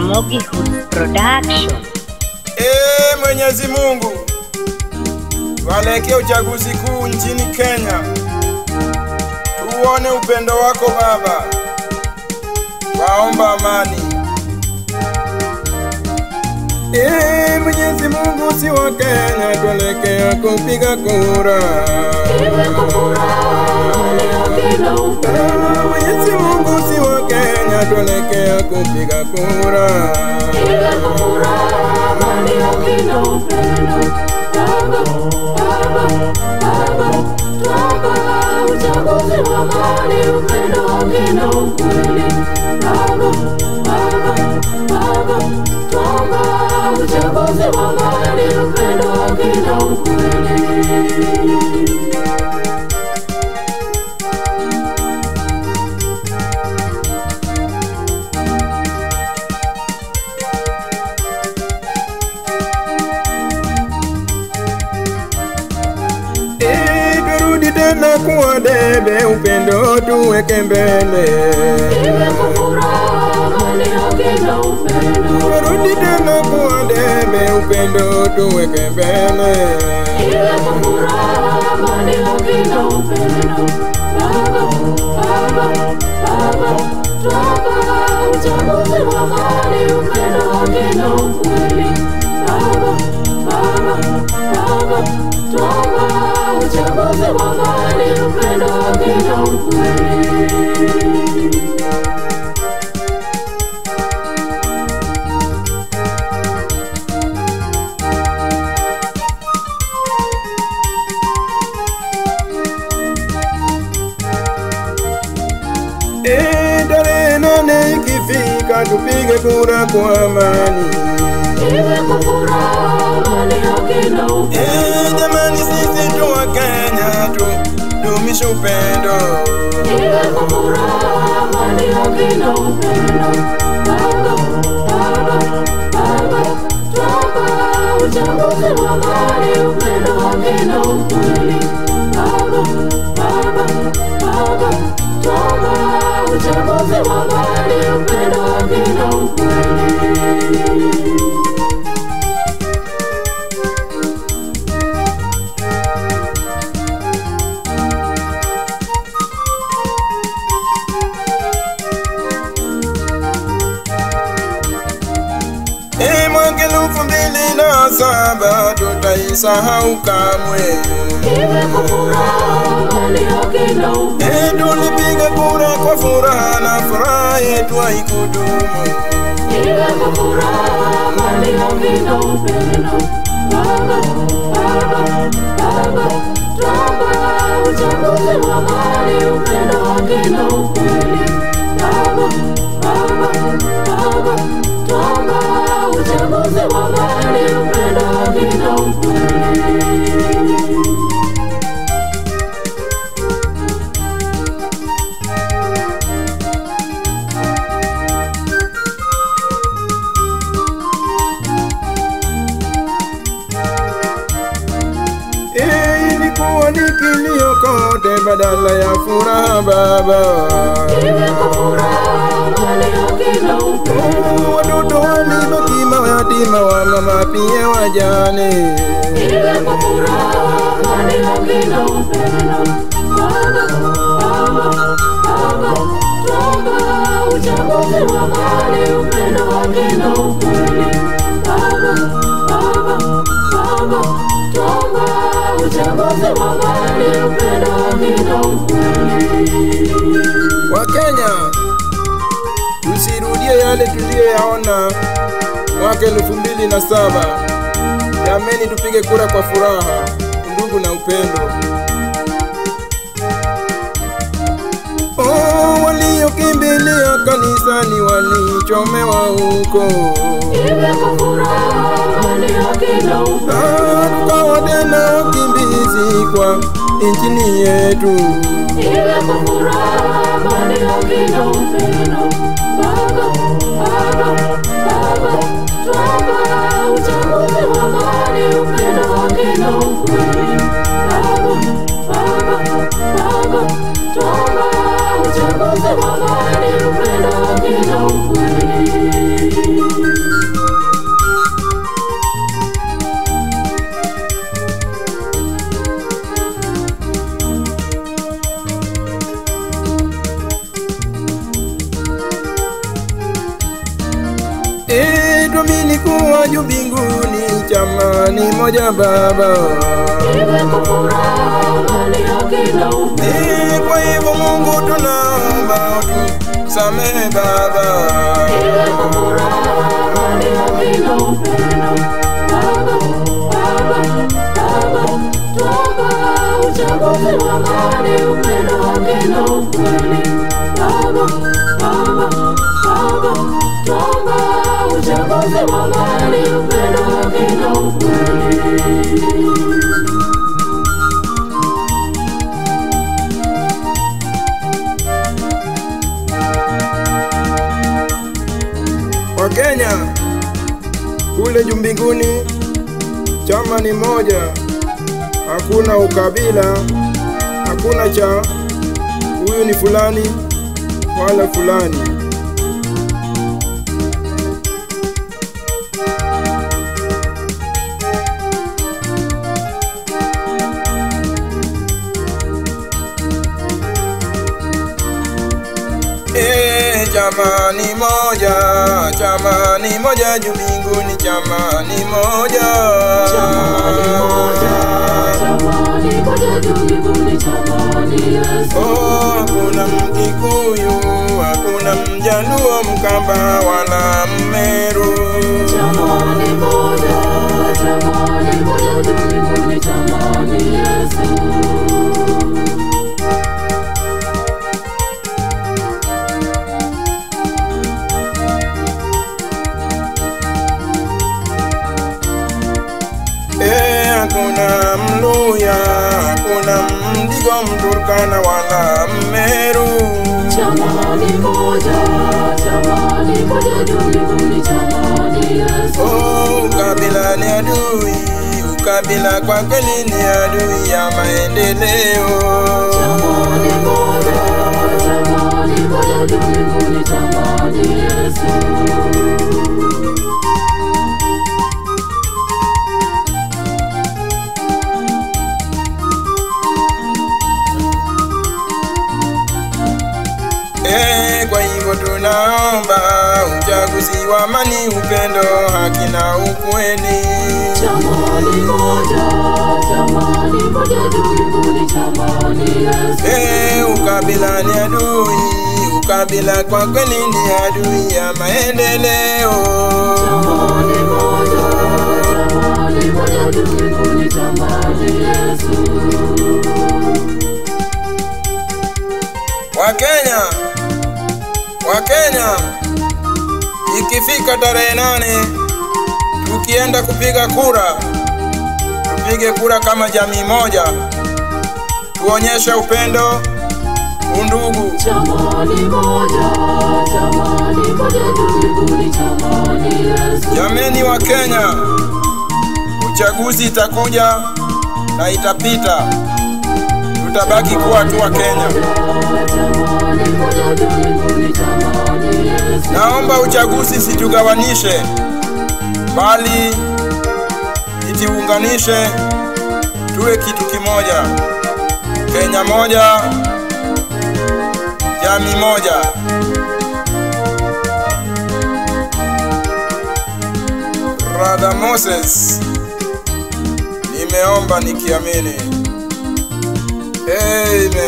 Ramogi Hoods Production. Ee Mwenyezi Mungu, tuelekee uchaguzi kuu nchini Kenya, tuone upendo wako Baba, waomba amani. Ee Mwenyezi Mungu, si wa Kenya, tuelekea kupiga kura. Ee Mwenyezi Mungu, si wa Kenya, tuelekea kupiga kura. Ee, turudi tena kuwa debe, upendo tuweke mbele. Turudi tena kuwa debe, upendo tuweke mbele. Ee, tarehe nane ikifika, tupige kura kwa amani. Ee, jamani, sisi tu wa Kenya tu dumishe upendo. Ee, mwaka elfu mbili na saba tutaisahau kamwe. Ee, tulipiga kura kwa furaha na furaha yetu haikudumu. Ee, ilikuwa ni kilio kote badala ya furaha baba. Oh, Watoto walibaki mayatima wa mama pia wajane. Wakenya, tusirudie yale tuliyoyaona mwaka elfu mbili na saba. Jameni, tupige kura kwa furaha, ndugu na upendo. Oh, waliokimbilia kanisani walichomewa huko. Ah, tukawa tena wakimbizi kwa nchini yetu. Uchaguzi wa amani, upendo, haki na ukweli. kule juu mbinguni, chama ni moja Baba. iwe kwa furaha ndani ya kila upendo. Ni kwa hivyo Mungu tunaomba utusamehe Baba. Iwe kwa furaha ndani ya kila upendo. Baba, Baba, Baba, tuomba uchaguzi wa amani, upendo wa kila ukweli. Baba, Baba, Baba, tuomba uchaguzi wa amani, upendo wa kila ukweli. Wa Kenya kule juu mbinguni, chama ni moja, hakuna ukabila, hakuna cha huyu ni fulani wala fulani. Eh, chama ni moja, chama ni moja juu mbinguni, chama ni moja. Chamani moja, chamani moja juu mbinguni, chamani Yesu. Oh, hakuna Mkikuyu, hakuna Mjaluo, Mkamba wala Mmeru. Chamani moja, chamani moja juu mbinguni, chamani Yesu. Eh, hakuna Mluya, hakuna Mdigo, Mturkana wala Mmeru. Chamani moja, chamani moja juu mbinguni, chamani Yesu. Oh, ukabila ni adui, ukabila kwa kweli ni adui ya maendeleo. Chamani moja, chamani moja juu mbinguni, chamani Yesu. Eh, kwa hivyo tunaomba uchaguzi wa amani, upendo, haki na ukweli. Chamani moja, chamani moja juu mbinguni, chamani Yesu. Eh, ukabila ni adui, ukabila kwa kweli ni adui ya maendeleo. Chamani moja, chamani moja juu mbinguni, chamani Yesu. Wakenya, Wakenya, ikifika tarehe nane tukienda kupiga kura, tupige kura kama jamii moja, tuonyeshe upendo, undugu. Chamani moja, chamani moja juu mbinguni, chamani Yesu. Jameni wa Kenya, uchaguzi itakuja na itapita, tutabaki kuwa tu wa Kenya. Chamani moja juu mbinguni, chamani Yesu. Naomba uchaguzi situgawanishe, bali itiunganishe, tuwe kitu kimoja, Kenya moja, jamii moja. Brother Moses, nimeomba nikiamini. Amen.